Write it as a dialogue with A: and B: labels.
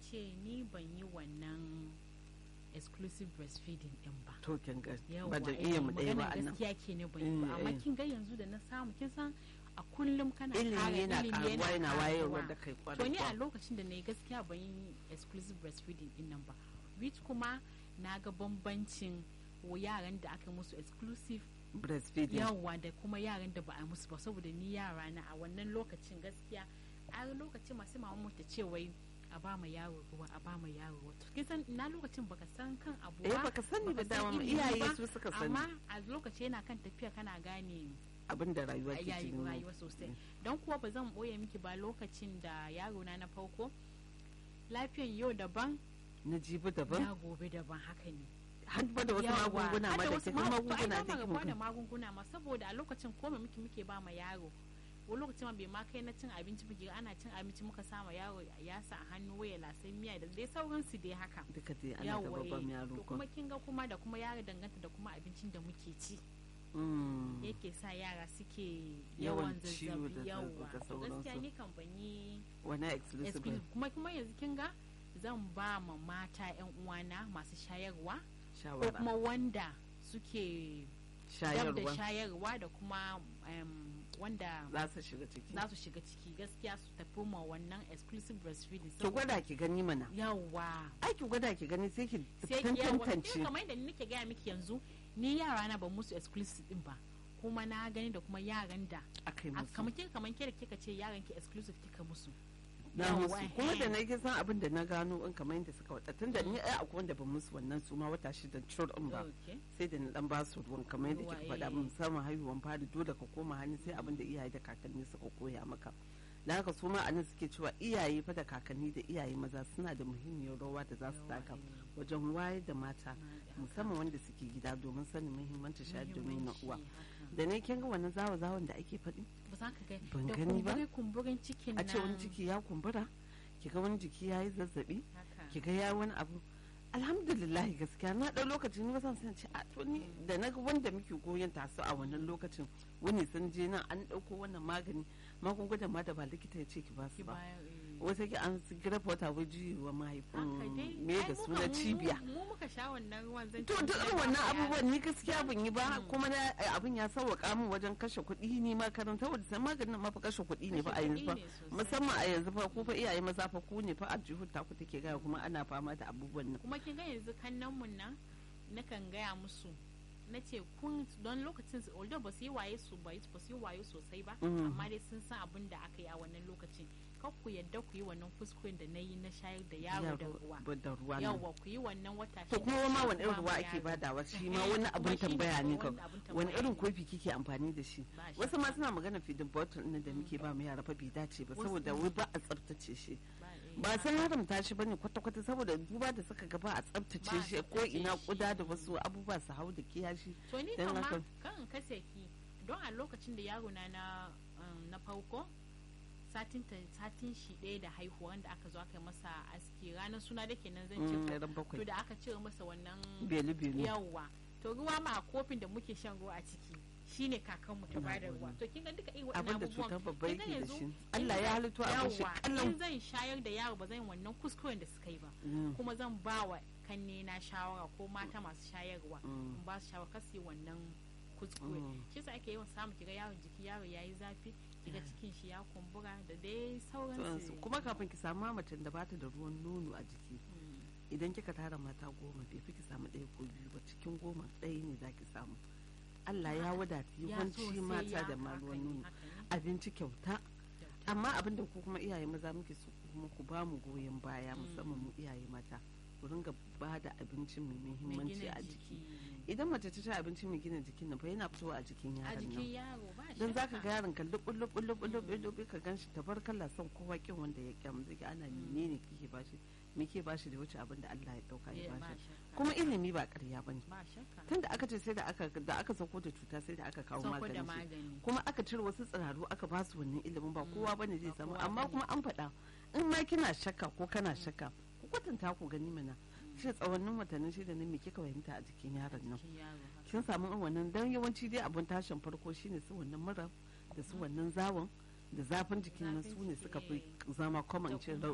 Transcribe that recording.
A: ce ni ban yi wannan exclusive breastfeeding din ba
B: to kin ga
A: Yawwa,
B: ba da
A: eh,
B: iya mu ɗaya ba
A: maganar
B: annan
A: gaskiya ke ne ban yi ba
B: Mm,
A: amma
B: eh.
A: kin ga yanzu da na samu kin san a kullum kana
B: ilimi
A: ƙara
B: yana
A: ilimi
B: karuwa yana
A: ƙaruwa.
B: wayarwa da kai kwarai
A: to ni a
B: kuwa.
A: lokacin da na yi gaskiya ban yi exclusive breastfeeding din nan ba which kuma na ga bambancin wa yaran da aka musu exclusive
B: breastfeeding
A: yawa da kuma yaran da ba a musu ba saboda ni yara na a wannan lokacin gaskiya a lokacin masu mama ta ce wai a ba ma yaro ruwa a ba ma yaro wato kin san na lokacin baka san kan abu
B: eh
A: ba
B: baka sani ba
A: baka san
B: dama
A: ilimi
B: iyaye
A: ba,
B: su suka sani
A: amma a lokaci yana kan tafiya kana gane
B: abin da rayuwa ke
A: yayi
B: cikin
A: rayuwa sosai don kuwa ba zan boye miki ba lokacin da yaro na na farko lafiyan yau daban
B: na jibi daban
A: na gobe daban haka ne
B: har ba da wasu
A: Yawa,
B: magunguna
A: har
B: ma
A: da
B: da
A: wasu
B: ke kuma
A: ma- to ai
B: magunguna
A: ba ma
B: da
A: rabuwa da
B: ke
A: magunguna ma saboda a lokacin ko me muke muke ba ma yaro wani lokacin ma bai ma kai na cin abinci muke ana cin abinci muka sa ma yaro ya sa a hannu waya lasai miya da dai sauransu dai haka
B: duka dai ana da
A: yawa
B: babban
A: eh.
B: yaro
A: to
B: ko
A: kuma kin ga kuma da kuma yaro danganta da kuma abincin da muke ci
B: Mm.
A: yake sa yara suke
B: Yawan
A: yawan
B: ciwo da
A: zazzabi yawa
B: da
A: to gaskiya
B: sauransu.
A: ni kan ban yi
B: wani exclusive
A: exclusive kuma kuma yanzu kin ga zan ba ma mata yan uwana masu shayarwa ko
B: shawara
A: kuma wanda suke dab da
B: shayarwa
A: shayarwa da kuma em, wanda
B: za su shiga ciki
A: za su shiga ciki gaskiya su tafi ma wannan exclusive breastfeeding
B: ki gwada ki gani mana
A: yawa
B: ai ki gwada ki gani sai ki
A: sai ki yawa
B: tantance
A: kin kamar yadda nake gaya miki yanzu ni yara na ban musu exclusive din ba kuma na gani da kuma yaran da
B: akai
A: a
B: musu
A: kamar kin kamar ke da kika ce yaran ki exclusive kika musu
B: na
A: Yawa,
B: musu kuma da
A: eh.
B: na yi san abin da na gano in kamar yadda suka wada tun da ni ai akwai wanda ban musu wannan su ma wata shida cur in ba
A: Okay.
B: sai da na dan ba su ruwan kamar yadda
A: Ruwa,
B: kika faɗa
A: eh.
B: min musamman haihuwan fari dole ka koma hannu sai abin da iyaye da kakanni suka koya maka da haka su ma a nan suke cewa iyaye fa da kakanni da iyaye maza suna da muhimmiyar rawa da za su
A: Yawa,
B: taka
A: eh.
B: wajen wayar da mata
A: Haka.
B: musamman wanda suke gida domin sanin muhimmancin shayar da nonon
A: Muhimmanci,
B: uwa
A: haka.
B: da ne kin ga wannan zawa zawon da ake faɗi
A: ba za ka ga
B: Ban
A: da
B: gani ba.
A: kumburi kumburin cikin
B: a ce wani
A: nan.
B: ciki ya kumbura ki ga wani jiki ya yi zazzabi
A: Haka.
B: ki ga ya wani abu alhamdulillah gaskiya na ɗau lokaci ni zan san ce a to ni da na ga wanda muke goyon tasu a wannan lokacin wani sun je nan an ɗauko wannan magani magungunan ma da ba likita ya ce ki ba
A: ki
B: su ba
A: bayar, eh.
B: wata ki an grafa wata waje wa
A: haka
B: mahaifin
A: dai
B: me
A: ai
B: da
A: mu
B: suna
A: kan- mu-
B: cibiya
A: mu muka sha wannan ruwan zan
B: to
A: ce
B: duk
A: mu
B: irin
A: ba
B: wannan
A: ma
B: abubuwan ni gaskiya ban yi ba
A: Mm.
B: kuma na abin ya sauwaka min wajen kashe kuɗi ni ma karanta wadda sai maganin ma fa kashe kuɗi ne
A: Kashe
B: fa a yanzu
A: kuɗi
B: fa
A: ne sosai.
B: musamman a yanzu fa ku fa iyaye maza fa ku ne fa a jihun ta ku take gaya kuma ana fama da abubuwan nan
A: kuma kin ga yanzu kannan mun nan nakan gaya musu na ce kun don lokacin su although ba su yi waye su ba ba su yi waye sosai ba
B: Mm.
A: amma dai sun san abin da aka yi a wannan lokacin kar ku yadda ku yi wannan kuskuren da na yi na shayar da yaro da ruwa
B: Ba da ruwa nan
A: yawa ku yi wannan wata
B: to
A: shida
B: kuma ma
A: ku
B: wani irin
A: ba
B: ruwa
A: ma
B: ake
A: yaro.
B: badawa shi ma
A: Eh,
B: wani
A: kuma
B: abin
A: shi ne
B: tambaya ne kan
A: wani abin
B: wani
A: tambaya
B: irin
A: ne.
B: kofi kike amfani da shi
A: Ba shi.
B: wasu ma suna magana feeding bottle ɗin da muke ba mu yara fa bai dace ba
A: Wasu-
B: saboda wai ba a tsaftace shi
A: Ba, eh,
B: ba san haramta shi bane kwata-kwata saboda duba da suka gaba a
A: Ba
B: tsaftace
A: a
B: shi ko
A: tsaftace
B: ina
A: shi.
B: kuda da wasu abubuwa su hau da kiyashi
A: to ni
B: Dan
A: kama
B: haka-
A: kan kase ki don a lokacin da yaro na na um, na farko satin ta satin shi ɗaya da haihuwa da aka zo aka yi masa aski ranar suna da kenan zan ce
B: Mm,
A: ko.
B: ran
A: to
B: bakwai
A: da aka cire masa wannan
B: belu-belu
A: yawwa to ruwa ma a kofin da muke shan ruwa a ciki shine kakanmu ta
B: Na
A: bada
B: gode.
A: ruwa to kin ga duka irin
B: abin
A: waɗannan
B: da
A: abubuwan
B: cutar babba
A: kin ga
B: yake da
A: yanzu
B: shi
A: in
B: Allah ya
A: zan-
B: halitto abin shi
A: yawwa,
B: kallon
A: in zan shayar da yaro ba zan yi wannan kuskuren da suka yi ba
B: Mm,
A: kuma zan ba wa kanne na shawara ko mata masu shayarwa
B: mm,
A: in ba su shawara kasi wannan kuskure
B: mm.
A: shi yasa ake yawan samu kiga yaron jiki yaro yayi zafi kiga cikin shi ya kumbura da dai
B: Sauransu.
A: sauransu
B: kuma kafin ki samu macen da bata da ruwan nono a jiki
A: Mm.
B: idan kika tara mata goma bai fi ki samu ɗaya ko biyu ba cikin goma ɗaya ne za ki samu Allah ya wadata
A: Ya
B: yawanci
A: sosai
B: mata
A: ya
B: da ma
A: haka
B: ruwan
A: ne,
B: nono
A: haka ne.
B: abinci kyauta amma abin da ku kuma iyaye maza muke so kuma ku ba mu goyon baya
A: Mm.
B: musamman mu iyaye mata ku ringa ba da abinci mai
A: Mai
B: muhimmanci
A: gina
B: a jiki
A: jiki.
B: idan mace ta ci abinci mai gina jikin nan fa yana fitowa a jikin
A: a
B: yaron
A: jikin
B: nan
A: yaro ba
B: don za ka
A: shakka.
B: ga yaron ka lubul lubul lubul lubul lubul ka gan shi tabarkalla son kowa kin wanda ya kyamu zai ga ana
A: Mm.
B: menene kike bashi me ke bashi da wuce abin da Allah ya dauka
A: Eh,
B: ya
A: ba
B: bashi
A: shakka.
B: kuma ilimi ba ƙarya bane
A: ba shakka
B: tun da aka ce sai da aka da aka sauko da cuta sai da aka kawo
A: sauko da
B: magani
A: magani
B: kuma aka cire wasu tsiraru aka ba su wannan ilimin ba
A: Mm,
B: kowa bane zai
A: ba
B: samu
A: kowa
B: amma
A: bane.
B: kuma an faɗa in ma kina shakka ko kana shakka ku kwatanta ku gani mana shi tsawannin watannin shida ne me kika fahimta a jikin yaron nan
A: jikin yaro haka.
B: kin samu irin wannan dan yawanci dai abun tashin farko shine su wannan mura da su wannan zawon da zafin jikin nan
A: Zafin
B: su ne
A: jiki,
B: suka fi
A: eh.
B: zama common
A: Da
B: ce